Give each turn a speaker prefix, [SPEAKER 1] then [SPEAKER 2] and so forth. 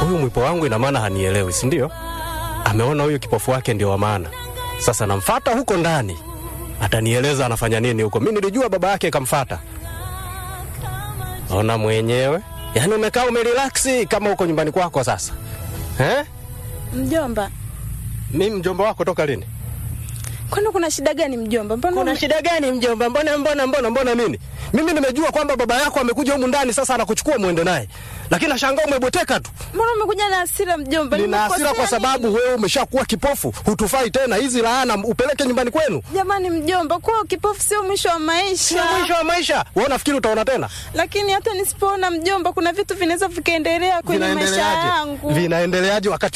[SPEAKER 1] huyu mwipo wangu ina maana hanielewi, si ndio? Ameona huyu kipofu wake ndio wa maana. Sasa namfata huko ndani, atanieleza anafanya nini huko. Mi nilijua baba yake kamfata. Ona mwenyewe, yaani umekaa umerelaksi kama huko nyumbani kwako sasa eh?
[SPEAKER 2] Mjomba,
[SPEAKER 1] Mi mjomba wako toka lini?
[SPEAKER 2] kwani kuna shida gani mjomba? Mbona
[SPEAKER 1] Kuna
[SPEAKER 2] ume-
[SPEAKER 1] shida gani mjomba? Mbona mbona mbona mbona nini? Mimi nimejua kwamba baba yako amekuja humu ndani sasa anakuchukua muende naye, lakini nashangaa umebweteka tu.
[SPEAKER 2] mbona umekuja na hasira mjomba?
[SPEAKER 1] Nina hasira
[SPEAKER 2] Nimekosea
[SPEAKER 1] kwa sababu
[SPEAKER 2] nini?
[SPEAKER 1] wewe umeshakuwa kipofu, hutufai tena. Hizi laana upeleke nyumbani kwenu,
[SPEAKER 2] Jamani mjomba, kuwa kipofu sio mwisho wa
[SPEAKER 1] sio
[SPEAKER 2] maisha.
[SPEAKER 1] mwisho wa maisha. Wewe unafikiri utaona tena?
[SPEAKER 2] Lakini hata nisipoona mjomba, kuna vitu vinaweza vikaendelea kwenye maisha
[SPEAKER 1] Vinaendeleaje?
[SPEAKER 2] yangu.
[SPEAKER 1] Vinaendeleaje wakati